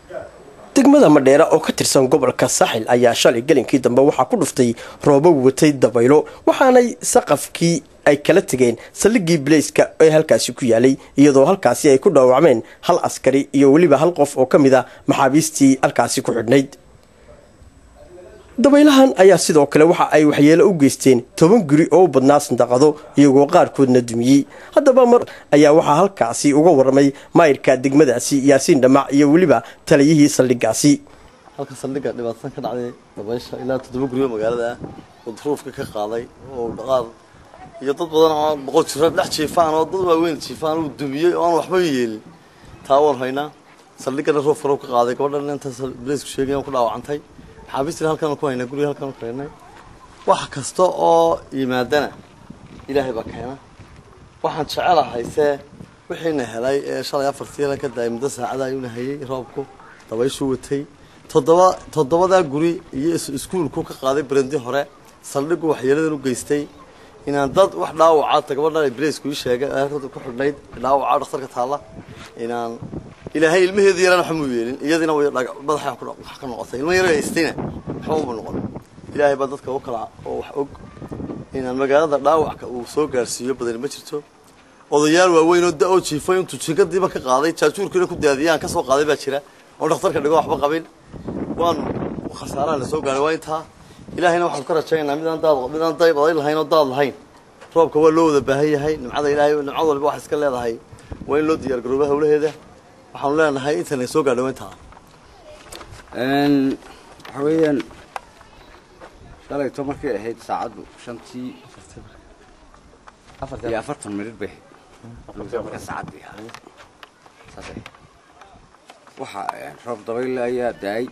degmada madheera oo ka tirsan gobolka saaxil ayaa shalay gelinkii dambe waxaa ku dhuftay roobo watay dabaylo waxaanay saqafkii ay kala tegeen saldhigii baleyska ee halkaasi ku yaalay iyadoo halkaasi ay ku dhaawacmeen hal askari iyo weliba hal qof oo ka mid a maxaabiistii halkaasi ku xidhnayd dabaylahan ayaa sidoo kale waxa ay waxyeelo u geysteen toban guri oo u badnaa sandaqado iyagoo qaarkoodna dumiyey haddaba mar ayaa waxaa halkaasi uga warramay maayirka degmadaasi yaasiin dhamac iyo weliba taliyihii saldhigaasi halka saldhigga dhibaatadan ka dhacday dabaysha ilaa toddoba guryo magaalada ah oo duruufka ka qaaday oo dhaqaad iyo dad badan oo boqol jiro dhex jiifaan oo dad waaweyn jiifaan uu dumiyey oo aan waxba yeelin taa waan haynaa saldhiggana roob farow ka qaaday gabadhan inta baleysku sheegay ku dhaawacantay maxaabiistina halkaan ku haynaa guriga halkaan ku haynay wax kasta oo yimaadana ilaahay baa keena waxaan jecelahay see wixiina helay ee shalay afartii la ka daayay muddo saacada ayuuna hayay roobku dabayshuu watay toddoba toddobadaa guri iyo iskuulku ka qaaday berendi hore saldhigu waxyeeladan u geystay inaan dad wax dhaawaca gabadhan balaysku ii sheegay halka ku xidhnayd dhaawaca dhakhtarka taalla inaan ilaahay ilmaheedu yaraan waxba mu yeelin iyadiina way madaxa wax ka noqotay ilma yar haystayna waxba uma noqon ilaahay baa dadka u kala oo wax og inaan magaalada dhaawacka uu soo gaarsiiyo badani ma jirto odayaal waaweyn oo da oo jiifay intuu jinkadiiba ka qaaday jaajuurkiina ku daadiyaan ka soo qaaday baa jira oo dhakhtarka dhigo waxba qabin waan khasaaraha la soo gaaray waa intaa ilaahayna waxaan ka rajaynaynaa midaan daad midaan dayb aday lahayn oo daad lahayn roobka waa loo wada baahan yahay nimcada ilaahay nimcad walba wax iska leedahay waa in loo diyaar garooba hawlaheeda waxaanu leenahay intan soo gaadho intaa waxa weeyaan shalayto markay ahayd saacaddu shantii iyo afartan minir bay ahayd marka saacaddii saas ahayd waxa roob dabayle ayaa daayay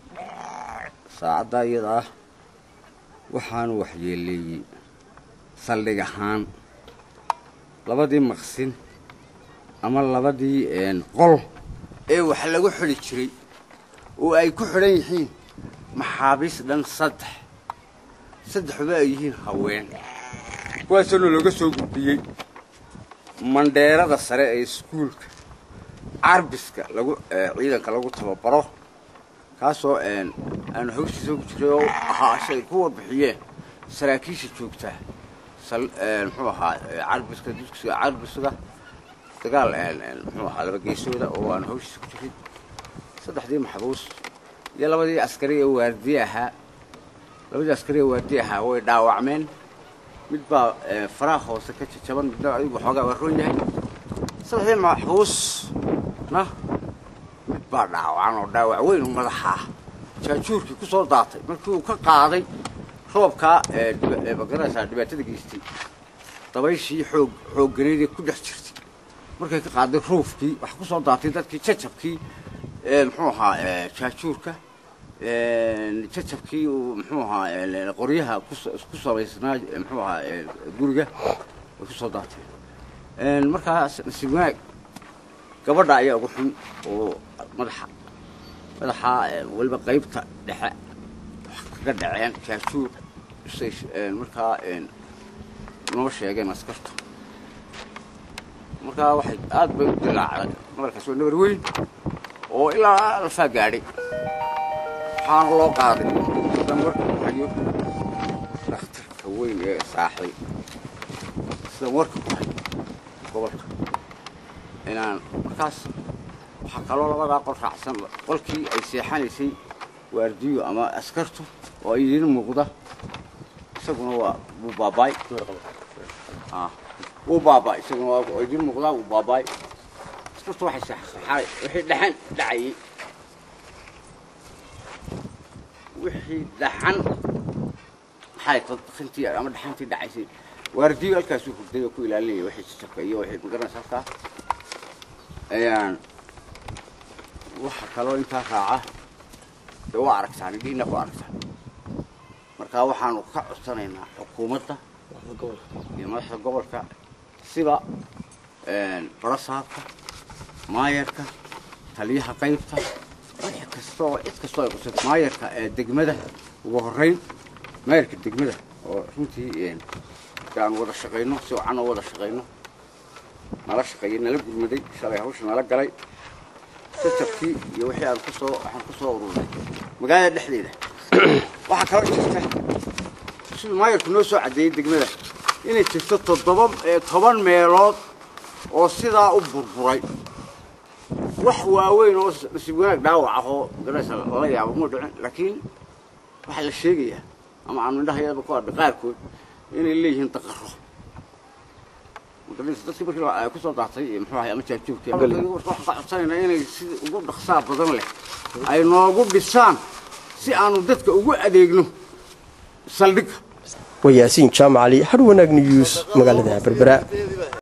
saacaddaa iyada ah waxaanu waxyeeleeyey saldhig ahaan labadii maqsin ama labadii qol ee wax lagu xidhi jiray oo ay ku xidhan yihiin maxaabiis dhan saddex saddexba ay yihiin haween kuwaasoona looga soo gudbiyey mandheerada sare ee iskuulka carbiska lagu ciidanka lagu tababaro kaasoo aanu hawshiisa ku jiray oo ahaa shay ku warbixiyeen saraakiisha joogtaa muxuu ahaa carbiska dugsiga carbisga dagaal muxuu ahaa laba geesooda oo aanu hawshiisa ku jiray saddexdii maxbuus iyo labadii askari ee waardiye ahaa labadii askari ee waardiye ahaa way dhaawacmeen mid baa faraha hoose ka jajaban midna adigu waxoogaa waa roon yahay saddexdii maxbuusna mid baa dhaawacan oo dhaawac weyn oo madaxa ah jaajuurkii ku soo daatay markii uu ka qaaday roobkaa magaraysaa dhibaatada geystay dabayshii xoog xoogganeydee ku dhex jirtay markay ka qaaday ruufkii wax ku soo daatay dadkii jajabkii muxuu ahaa jaajuurka jajabkii uu muxuu ahaa qoryaha ku samaysnaa muxuu ahaa guriga way ku soo daateen markaas nasiib wanaag gabadha ayaa ugu xun oo madaxa madaxa weliba qaybta dhexe wax kaga dhaceen jaajuur say markaa noo sheegeen askarta markaa waxay aad bay u dilaacday nabarkaas waa nabar weyn oo ilaa alfaa gaadhay waxaana loo qaaday dan warka ku hayo dhakhtarka weyn ee saaxday sidan warka ku hayo gobolka inaan markaas waxaa kaloo labadaa qol raacsan qolkii ay seexanaysay waardiyo ama askartu oo idiin muuqda isaguna waa wuu baabaay wuu baabaay isaguna waa idiin muuqdaa wuu baabaay askartu waxay seexaay wixii dhaxan dhacayay wixii dhaxan maxay tadkintii ama dhaxantii dhacaysay waardiyo halkaasuu hurday oo ku ilaalinaya wixii jajabka iyo wixii magaranaysa halkaa ayaan waxa kaloo intaa raaca dee waa aragtaan indhihiina ku aragtaan marka waxaanu ka codsanaynaa xukuumadda iyo madaxda gobolka sida barasaabka maayarka taliyaha qaybta wixii kastoo cid kastoo ay qusay maayarka ee degmada ugu horreyn maayarka degmada oo runtii aan wada shaqayno si wacan oo wada shaqayno nala shaqeeyey nala gurmaday shalay hawsha nala galay jajabkii iyo wixii aan kusoo waxaan kusoo ururinay magaalada dhexdeeda waxaa kaloo jirta siduu maayarku noo soo caddeeyey degmada inay jirto toddoba toban meelood oo sidaa u burburay wax waaweyn oo nasiib wanaag dhaawac ah oo garaysa lala yaabo ma dhicin laakiin waxaa la sheegayaa ama aanu indhahayadaba ku adhay qaarkood inay leeyihiin daqaro dadkii markii ay kusoo daatay muxuu ahay ama jaabjoogkii waxaan ka codsanaynaa inay sida ugu dhaqsaa badan leh ay noogu dhisaan si aanu dadka ugu adeegno saldhigga waa yaasiin jaamacali har wanaag news magaalada berbera